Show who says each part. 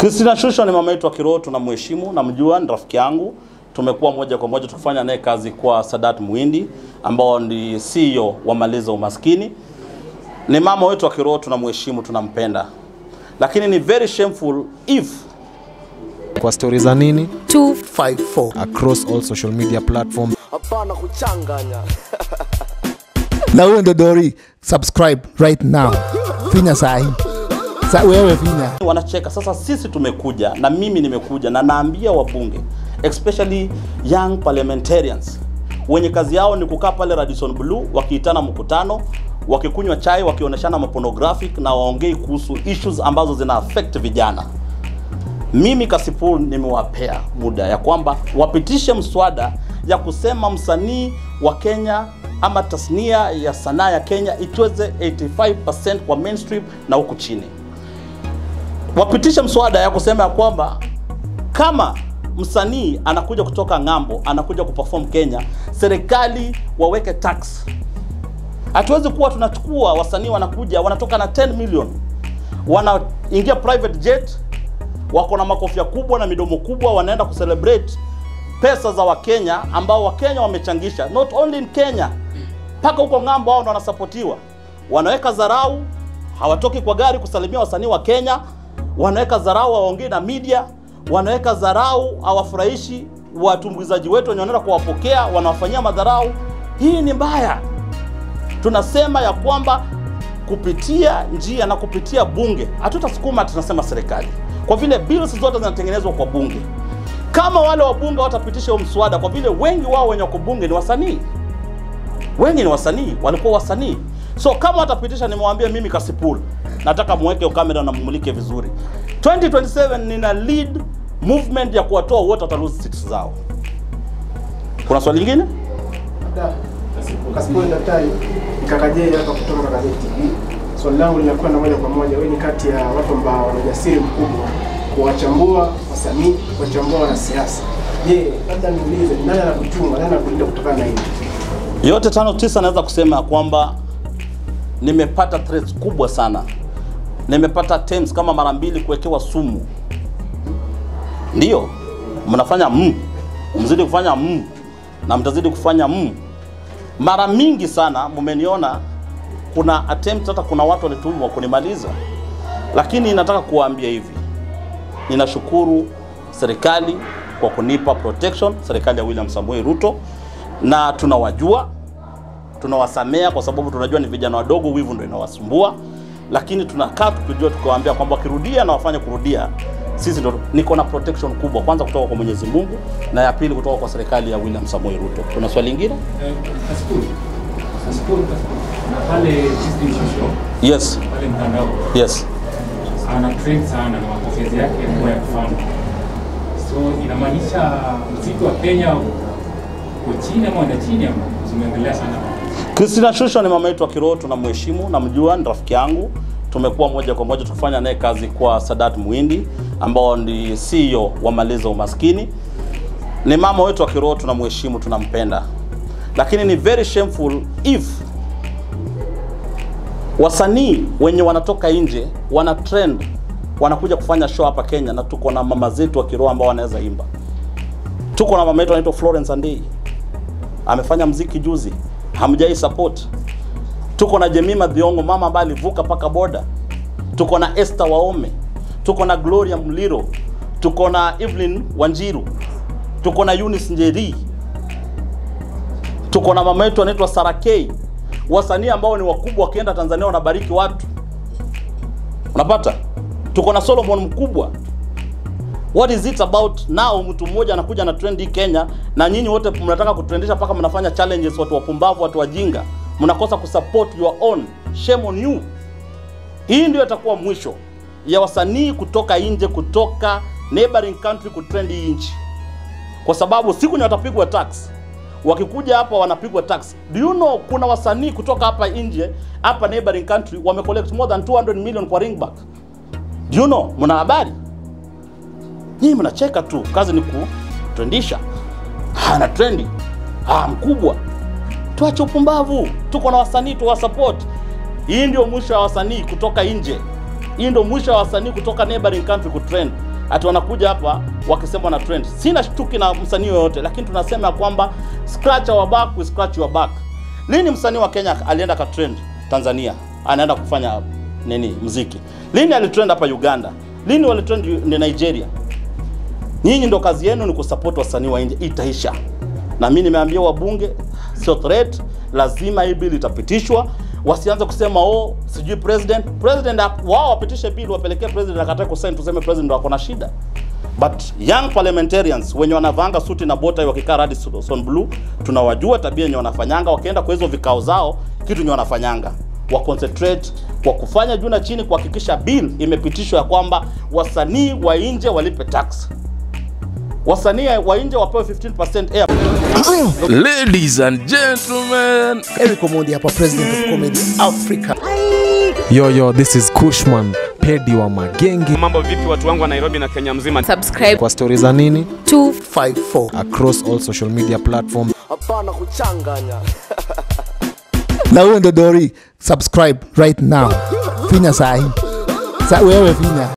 Speaker 1: Christina Shusho ni mama yetu wa kiroho, tunamheshimu, namjua, ni rafiki yangu. Tumekuwa moja kwa moja tukifanya naye kazi kwa Sadat Muhindi ambao ni CEO wa Maliza Umaskini. Ni mama wetu wa kiroho, tunamheshimu, tunampenda, lakini ni very shameful if
Speaker 2: kwa stori za nini
Speaker 3: 254
Speaker 2: across all social media platform
Speaker 4: hapana kuchanganya
Speaker 3: na huyo ndo dori subscribe right now finya sahi sa wewe finya
Speaker 1: wanacheka. Sasa sisi tumekuja na mimi nimekuja na naambia wabunge especially young parliamentarians wenye kazi yao ni kukaa pale Radisson Blue wakiitana mkutano wakikunywa chai wakionyeshana mapornographic na waongei kuhusu issues ambazo zina affect vijana. Mimi Kasipul nimewapea muda ya kwamba wapitishe mswada ya kusema msanii wa Kenya ama tasnia ya sanaa ya Kenya itweze 85% kwa mainstream na huku chini wapitishe mswada ya kusema ya kwamba kama msanii anakuja kutoka ng'ambo anakuja kuperform Kenya, serikali waweke tax. Hatuwezi kuwa tunachukua wasanii wanakuja wanatoka na 10 million wanaingia private jet, wako na makofia kubwa na midomo kubwa, wanaenda kucelebrate pesa za Wakenya ambao Wakenya wamechangisha, not only in Kenya, mpaka huko ng'ambo, wao ndo wanasapotiwa. Wanaweka dharau, hawatoki kwa gari kusalimia wasanii wa Kenya, wanaweka dharau, hawaongei na media, wanaweka dharau, hawafurahishi watumbuizaji wetu wenye wanaenda kuwapokea, wanawafanyia madharau. Hii ni mbaya. Tunasema ya kwamba kupitia njia na kupitia bunge, hatutasukuma tunasema serikali, kwa vile bills zote zinatengenezwa kwa bunge. Kama wale wabunge watapitisha huo mswada, kwa vile wengi wao wenye wako bunge ni wasanii, wengi ni wasanii, walikuwa wasanii. So kama watapitisha, nimewaambia mimi Kasipul, nataka muweke kamera na mumulike vizuri. 2027 nina lead movement ya kuwatoa wote wata lose seats zao. Kuna swali lingine?
Speaker 5: Kasipul Daktari Kakajei hapa kutoka Kakajei TV. Swali langu linakuwa na moja kwa moja, wewe ni kati ya watu ambao wana ujasiri mkubwa kuwachambua wasanii, kuwachambua wanasiasa. Je, labda niulize, ni nani anakuchunga, nani anakulinda kutokana na hili?
Speaker 1: Yote tano tisa, naweza kusema ya kwamba nimepata threats kubwa sana. Nimepata attempts kama mara mbili kuwekewa sumu. Ndiyo, mnafanya mm, mzidi kufanya mm, na mtazidi kufanya mm. Mara mingi sana mmeniona kuna attempt, hata kuna watu walitumwa kunimaliza, lakini nataka kuwaambia hivi, ninashukuru serikali kwa kunipa protection, serikali ya William Samoei Ruto, na tunawajua tunawasamea kwa sababu tunajua ni vijana wadogo, wivu ndio inawasumbua, lakini tunakaa tukijua, tukawaambia kwamba wakirudia na wafanye kurudia, sisi ndio niko na protection kubwa, kwanza kutoka kwa Mwenyezi Mungu na ya pili kutoka kwa serikali ya William Samoei Ruto. Kuna swali lingine?
Speaker 6: Kasipul. Kasipul, Kasipul. Na pale Christine Shusho,
Speaker 1: Yes,
Speaker 6: pale mtandao
Speaker 1: yes.
Speaker 6: ana trend sana na mapokezi yake yamekuwa ya kufana. So inamaanisha mziki wa Kenya uko chini ama unaenda chini ama zimeendelea sana?
Speaker 1: Christina Shusho ni mama yetu wa kiroho, tunamheshimu, namjua, ni rafiki yangu. Tumekuwa moja kwa moja tukifanya naye kazi kwa Sadat Muhindi ambao ni CEO wa Maliza Umaskini. Ni mama wetu wa kiroho, tunamheshimu, tunampenda, lakini ni very shameful if wasanii wenye wanatoka nje wana trend wanakuja kufanya show hapa Kenya, na tuko na mama zetu wa kiroho ambao wanaweza imba. Tuko na mama yetu anaitwa Florence Andei amefanya mziki juzi, hamjai support. Tuko na Jemima Dhiongo, mama ambaye alivuka mpaka boda. Tuko na Esther Waome, tuko na Gloria Mliro, tuko na Evelyn Wanjiru, tuko na Eunice Njeri, tuko na mama yetu anaitwa Sarakei, wasanii ambao ni wakubwa, wakienda Tanzania wanabariki watu, unapata. Tuko na Solomon Mkubwa, What is it about now mtu mmoja anakuja na trend hii Kenya na nyinyi wote mnataka kutrendisha mpaka mnafanya challenges, watu wapumbavu, watu wajinga, mnakosa kusupport your own. Shame on you. Hii ndio itakuwa mwisho ya wasanii kutoka nje, kutoka neighboring country kutrend hii nchi, kwa sababu siku ni watapigwa tax. Wakikuja hapa wanapigwa tax. Do you know kuna wasanii kutoka hapa nje, hapa neighboring country wamecollect more than 200 million kwa ringback. Do you know? Mna habari? Nyinyi mnacheka tu, kazi ni kutrendisha. Ana trendi ah, mkubwa. Tuache upumbavu, tuko na wasanii tuwa support. Hii ndio mwisho wa wasanii kutoka nje. Hii ndio mwisho wa wasanii kutoka neighboring country kutrend. ati wanakuja hapa wakisema na trend. Sina shtuki na msanii yoyote, lakini tunasema ya kwamba scratch our back, we scratch your back. Lini msanii wa Kenya alienda ka trend Tanzania, anaenda kufanya nini muziki? Lini alitrend hapa Uganda? Lini walitrend ni Nigeria? Nyinyi ndo kazi yenu ni kusupport wasanii wa nje, itaisha. Na mimi nimeambia wabunge, sio threat, lazima hii bill itapitishwa. Wasianze kusema oh, sijui president president, ap- wao wapitishe bill wapelekee president akatae kusign, tuseme president ndo ako na shida. But young parliamentarians wenye wanavanga suti na bota wakikaa Radisson Blue, tunawajua tabia yenye wanafanyanga, wakienda kwa hizo vikao zao, kitu yenye wanafanyanga wa concentrate kwa kufanya juu na chini kuhakikisha bill imepitishwa ya kwamba wasanii wa nje walipe tax wasanii wa nje wapewe 15% air
Speaker 4: Ladies and gentlemen,
Speaker 3: Eric Omondi hapa, president of comedy Africa.
Speaker 2: Yo yo, this is Kushman, pedi wa magenge.
Speaker 7: Mambo vipi watu wangu wa Nairobi na Kenya mzima?
Speaker 8: subscribe
Speaker 2: Kwa stori za nini?
Speaker 8: to
Speaker 3: 54
Speaker 2: Across all social media platforms.
Speaker 3: na huyo ndo Dori, subscribe right now, finya sahi sa wewe finya